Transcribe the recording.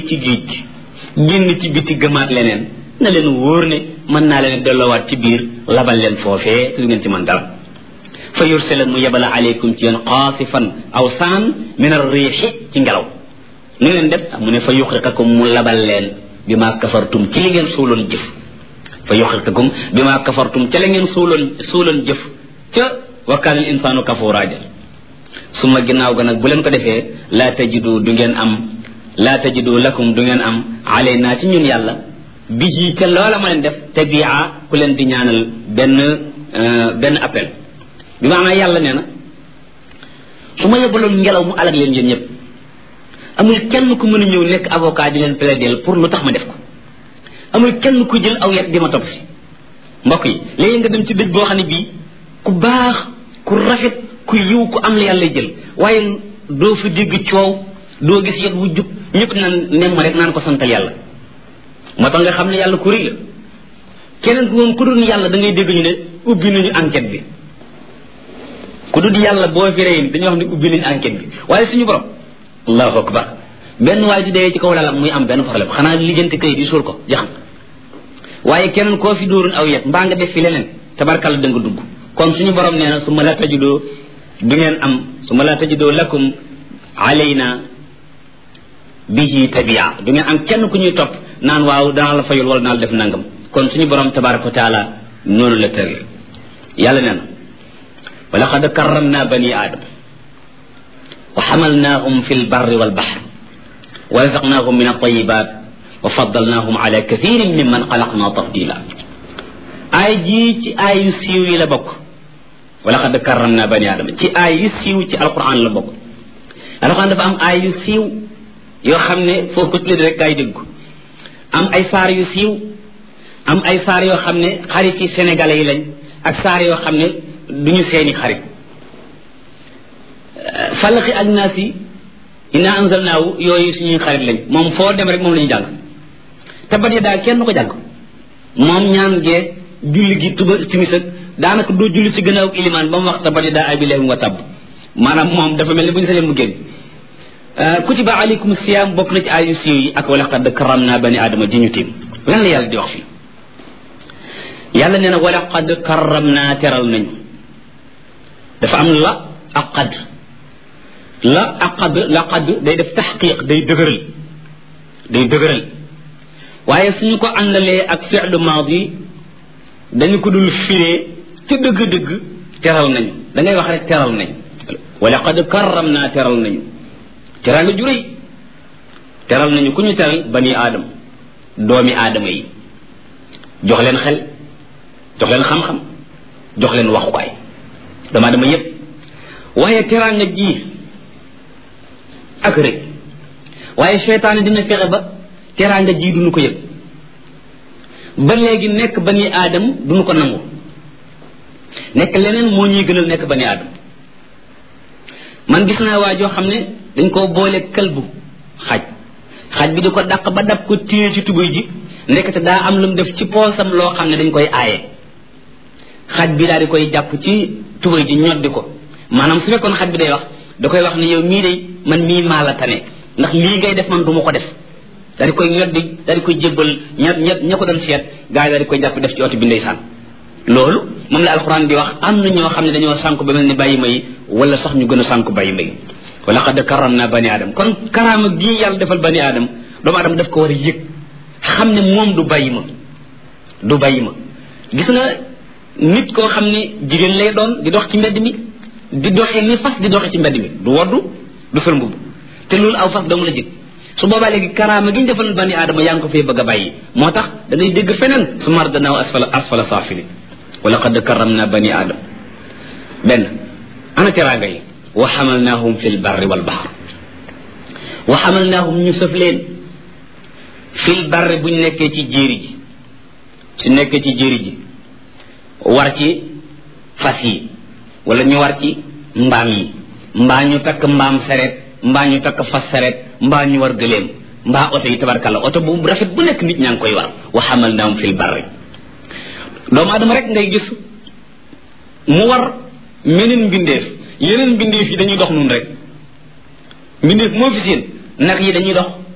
ci géej gi génn ci biti gëmaat leneen na leen wóor ne mën naa leen delloowaat ci biir labal leen foofee lu ngeen ci mën dara fa yursila mu yebala aleykum ci yéen qaasifan aw saan min arriixi ci ngelaw nu ngeen def mu ne fa yuxriqakum mu labal leen bi ma kafartum ci li ngeen suuloon jëf fa yuxriqakum bi ma kafartum ca la ngeen suuloon suuloon jëf ca wa kaana al insaanu kafuuraa ja suma ginnaaw ga nag bu leen ko defee laa tajidu du ngeen am laa tajidu lakum du ngeen am alaynaa ci ñun yàlla bihi ca loola ma leen def tabia ku leen di ñaanal benn benn appel bi maanaam yàlla nee na su ma yebaloon ngelaw mu alag leen yéen ñëpp amul kenn ku mën a ñëw nekk avocat di leen plaider pour lu tax ma def ko amul kenn ku jël aw yet di ma topp si mbokk yi léegi nga dem ci dëj boo xam ne bii ku baax ku rafet ku yiw ku am la yàlla jël waaye doo fi dégg coow doo gis yet wu jub ñëpp naan nem ma rek naan ko santal yàlla moo tax nga xam ne yàlla ku rëy la keneen ku moom ku dul yàlla da ngay dégg ñu ne ubbi nañu enquête bi ku dul yàlla boo fi rëy dañuy wax ne ubbi nañu enquête bi waaye suñu borom allahu akbar benn waay di dee ci kaw lalam muy am benn problème xanaa lijjanti kayit yi suul ko jaxam waaye keneen koo fi dóorun aw yet mbaa nga def fi leneen tabarkalla da nga dugg kon suñu borom nee na su ma la tajidoo du ngeen am su ma la tajidoo lakum alayna bihi tabia du ngeen am kenn ku ñuy topp naan waaw danaa la fayul wala naa la def nangam kon suñu borom tabaraka wa taala noonu la tëral yàlla nee na wa laqad karramna bani aadama wa xamalnaahum fi lbarri walbaxr wa razaqnaahum min altayibat wa faddalnaahum ala kathirin mimman xalaqna tafdila aay jii ci aay yu siiw yi la bokk wa laqad karramna bani aadama ci aay yu siiw ci alquran la bokk alquran dafa am aay yu siiw yoo xam ne foo ko tuddee rek gaay dégg am ay saar yu siiw am ay saar yoo xam ne xarit yi sénégalais yi lañ ak saar yoo xam ne duñu seeni xarit falaqi ak naas yi inna anzalnaahu yooyu suñuy xarit lañ moom foo dem rek moom la ñu jàng te bat ya daal kenn du ko jàng moom ñaan gee julli gi tuba timis ak daanaka doo julli ci gannaaw ilimaan ba mu wax tabat ya daa abi lahim wa tabb maanaam moom dafa mel ni bu ñu sañee mu génn kutiba alaykum siyam bokk na ci ayu siiw yi ak wala qad karamna bani adama ji ñu tiim lan la yàlla di wax fii yàlla nee na wala qad karamna teral nañu dafa am la ak qad la ak qad la qad day def taxqiq day dëgëral day dëgëral waaye suñu ko àndalee ak fi'lu maadi dañu ko dul firee ca dëgg-dëgg teral nañu da ngay wax rek teral nañu wala qad karamna teral nañu teral nga juréy teral nañu ku ñu teral bani aadama doomi aadama yi jox leen xel jox leen xam-xam jox leen waxukaay doomu aadama yépp waaye teral nga ji ak rek waaye seytaane dina fexe ba teral nga ji duñu ko yëg ba léegi nekk bani aadam duñu ko nangu nekk leneen moo ñuy gënal nekk bani aadam man gis naa waa joo xam ne dañ koo boole këlbu xaj xaj bi di ko dàq ba dab ko téye ci tubéy ji ndekete daa am lu mu def ci poosam loo xam ne dañ koy aaye xaj bi daal di koy jàpp ci tubéy ji ñoddi ko maanaam su fekkoon xaj bi day wax da koy wax ne yow mii de man mii maa la tane ndax lii ngay def man du ma ko def daal di koy ñoddi daal di koy jébbal ña ña ña ko doon seet gaa yi daal di koy jàpp def ci oto bi ndeysaan loolu moom la alxuraan di wax am na ñoo xam ne dañoo sànku ba mel ni bàyyi may wala sax ñu gën a sànku bàyyi may wa laqad karam naa bani aadam kon karaama gii yàlla defal bani aadam doomu aadama daf ko war a yëg xam ne moom du bàyyi ma du bàyyi ma gis nga nit koo xam ne jigéen lay doon di dox ci mbedd mi di doxee ni fas di doxee ci mbedd mi du woddu du sol mbubb te loolu aw fas dong la jëg su boobaa léegi karaama gi ñu defal bani aadama yaa ngi ko fee bëgg a bàyyi moo tax da ngay dégg feneen su mar danaaw asfala asfala saafili wa laqad karam naa bani aadam benn ana teraanga yi wa xamalnaahum fi lbarri walbaxar wa xamalnaahum ñu sëf leen fi lbarri buñ nekkee ci jéeri ji su nekkee ci jéeri ji war ci fas yi wala ñu war ci mbaam yi mbaa ñu takk mbaam sareet mbaa ñu takk fas sareet mbaa ñu war gëléem mbaa oto yi tabarkalla oto bu rafet bu nekk nit ñaa ngi koy war wa xamalnaahum fi lbarri doomu adama rek ngay gis mu war meneen mbindeef yeneen mbindeef yi dañuy dox nun rek mbindeef moo fi seen nag yi dañuy dox